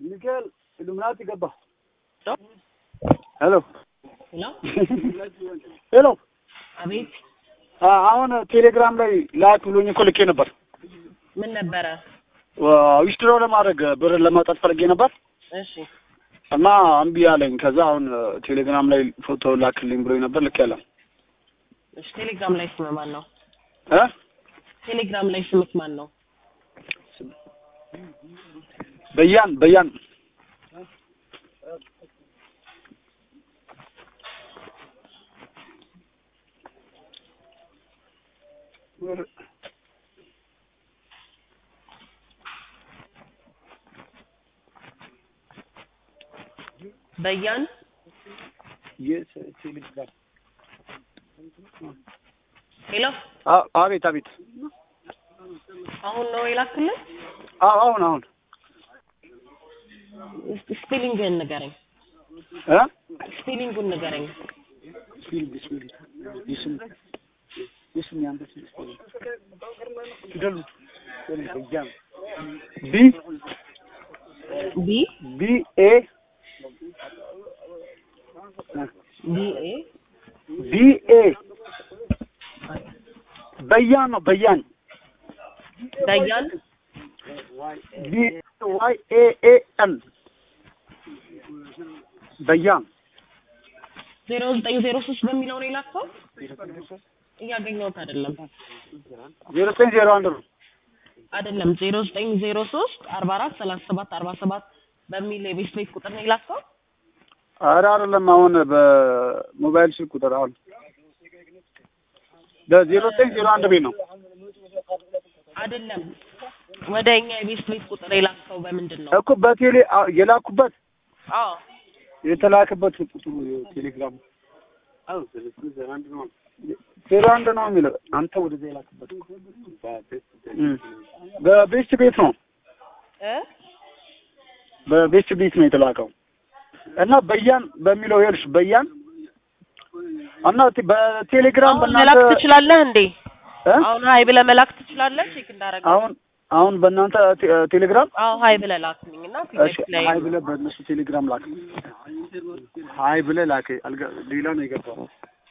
ሚካኤል ኢሉሚናቲ ገባ። ሄሎ ሄሎ ሄሎ አቤት አ- አሁን ቴሌግራም ላይ ላክ ብሎኝ እኮ ልኬ ነበር። ምን ነበረ? ዊዝድሮ ለማድረግ ብር ለማውጣት ፈልጌ ነበር እሺ እና እምቢ አለኝ። ከዛ አሁን ቴሌግራም ላይ ፎቶ ላክልኝ ብሎኝ ነበር ልክ ያለ እሺ ቴሌግራም ላይ ስም ማን ነው? እ ቴሌግራም ላይ ስምክ ማን ነው? በያን በያን በያን ሄሎ አ- አቤት አቤት አሁን ነው የላክልን? አ- አሁን አሁን እስቲ ስፔሊንግህን ንገረኝ። እ ስፔሊንጉን ንገረኝ። ቢ ቢ ቢ ኤ ቢ ኤ ቢ ኤ በያን ነው በያን በያን ቢ ዋይ ኤ ኤ ኤን በያን ዜሮ ዘጠኝ ዜሮ ሶስት በሚለው ነው የላከው? እያገኘሁት አይደለም ዜሮ ዘጠኝ ዜሮ አንድ ነው አይደለም ዜሮ ዘጠኝ ዜሮ ሶስት አርባ አራት ሰላሳ ሰባት አርባ ሰባት በሚል የቤት ቤት ቁጥር ነው የላከው? ኧረ አይደለም አሁን በሞባይል ስልክ ቁጥር አሁን በዜሮ ዘጠኝ ዜሮ አንድ ቤት ነው አይደለም ወደ እኛ የቤት ቤት ቁጥር የላከው በምንድን ነው? እኮ በቴሌ አ- የላኩበት አዎ የተላከበት ቁጥሩ ቴሌግራም ዜሮ አንድ ነው የሚለው አንተ ወደዛ የላክበት እም። በቤስት ቤት ነው እ በቤስት ቤት ነው የተላከው እና በያን በሚለው ይኸውልሽ በያን እና ቴ- በቴሌግራም አሁን መላክ በእናንተ ትችላለህ እንዴ? እ? አሁን ሀይ ብለህ መላክ ትችላለህ? ቼክ እንዳረገ አሁን አሁን በእናንተ ቴ- ቴሌግራም አዎ ሀይ ብለህ ላክልኝ እና እሺ ላይ ሀይ ብለህ በእነሱ ቴሌግራም ላክ ሀይ ብለህ ላክ አልገ- ሌላ ነው የገባው